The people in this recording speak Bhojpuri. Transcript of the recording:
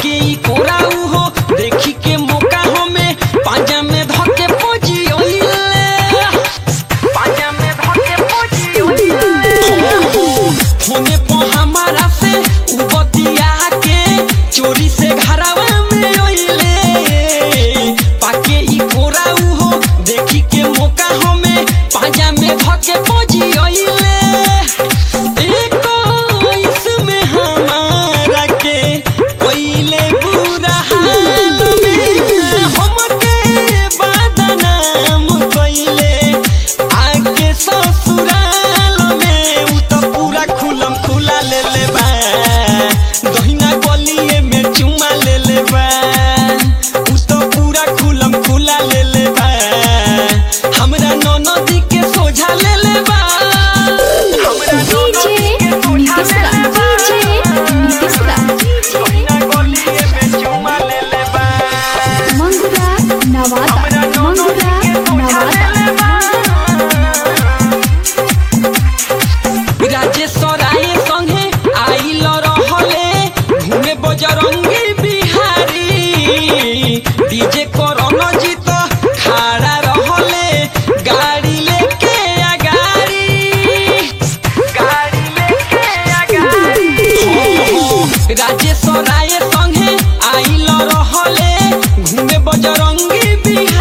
पाके ई कोराऊ हो देखी के मौका हमें पांजा में धके पोजी ओइले पांजा में धके पोजी होने पो हमारा से उ बतिया के चोरी से घरवा में ओइले पाके ई कोराऊ हो देखी के मौका हमें पांजा में धके पोजी ओइले एको इसमें हमारा के ओइले बुरा हाल में हमके बदनाम कइले आके ससुराल में उ त पूरा खुलम खुला ले ले बा दहिना गलिए में चुमा ले ले बा उ त पूरा खुलम खुला ले ले बा हमरा ननदी के सोझा ले ले बा हमरा ननदी के सोझा ले ले बा दहिना गलिए में चुमा ले ले बा मंगुरा नवादा मंगुरा नवादा राजेश्वराय संगे आइल रहले घूमे बजरंगी बिहारी डीजे करन जीत खड़ा रहले गाड़ी लेके अगाड़ी गाड़ी लेके अगाड़ी राजेश्वराय संगे आइल रहले घूमे बजरंगी बिहारी